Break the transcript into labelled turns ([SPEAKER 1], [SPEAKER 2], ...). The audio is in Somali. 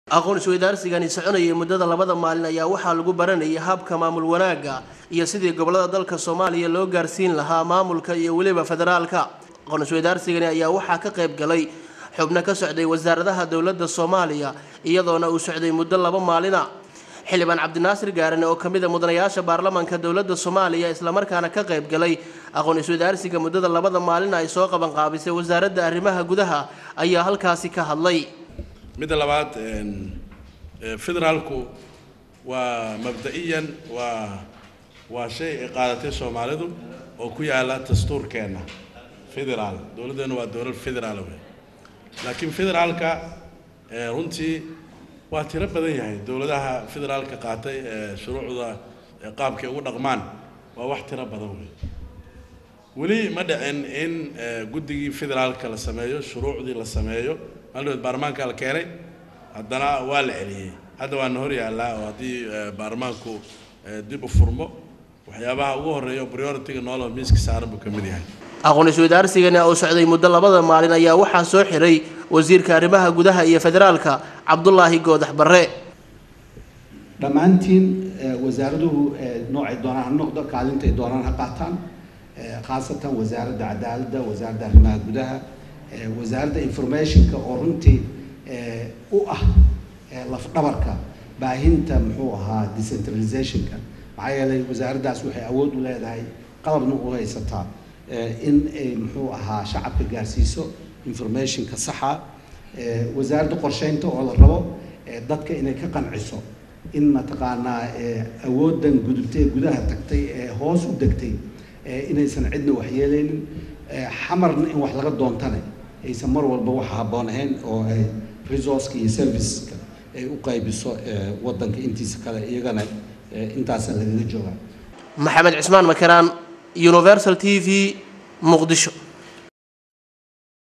[SPEAKER 1] aqoon isweydaarsigani soconayay muddada labada maalin ayaa waxaa lagu baranayay habka maamul wanaagga iyo sidii gobolada dalka soomaaliya loo gaarsiin lahaa maamulka iyo weliba federaalka aqoon isweydaarsigani ayaa waxaa ka qayb galay xubno ka socday wasaaradaha dowladda soomaaliya iyadoona uu socday muddo laba maalina xildhibaan cabdinaasir gaarane oo kamid a mudanayaasha baarlamaanka dowladda soomaaliya islamarkaana ka qayb galay aqoon isweydaarsiga muddada labada maalin ay soo qaban qaabisay wasaaradda arrimaha gudaha ayaa halkaasi ka hadlay
[SPEAKER 2] midda labaad federaalku waa mabda-iyan waa waa shay ay qaadatay soomaalidu oo ku yaala dastuurkeenna federaal dowladdeena waa dowlad federaal wey laakiin federaalka runtii waa tiro badan yahay dowladaha federaalka qaatay shuruucda qaabkay ugu dhaqmaan waa wax tiro badan wey weli ma dhicin in guddigii federaalka la sameeyo shuruucdii la sameeyo maaldood baarlamaanka la keenay haddana waa la celiyey hadda waana hor yaallaa oo haddii baarlamaanku dib u furmo waxyaabaha ugu horreeya oo priority-ga nooloo miiska saaran buu ka mid yahay
[SPEAKER 1] aqoon isweydaarsigani oo socday muddo labada maalin ayaa waxaa soo xiray wasiirka arrimaha gudaha iyo federaalka cabdulaahi goodax barre
[SPEAKER 3] dhammaantiin wasaaraduhu noocay doonaan ha noqdo kaalintay doonaan ha qaataan khaasatan wasaaradda cadaaladda wasaaradda arrimaha gudaha wasaaradda informationka oo runtii u ah lafdhabarka baahinta muxuu ahaa decentralizationka maxaa yeelay wasaaraddaas waxay awood u leedahay qalabna u haysataa in ay muxuu ahaa shacabka gaarsiiso informationka saxa wasaaradda qorsheynta oo la rabo dadka inay ka qanciso in mataqaanaa awooddan gudubtay ee gudaha tagtay ee hoos u degtay inaysan cidna waxyeeleynin xamarna in wax laga doontane aysan mar walba waxa habboon ahayn oo ay resourceka iyo serviceska ay u qaybiso waddanka intiisa kale iyagana intaasa lagaga joogaa
[SPEAKER 1] maxamed cismaan makaraan universal t v muqdisho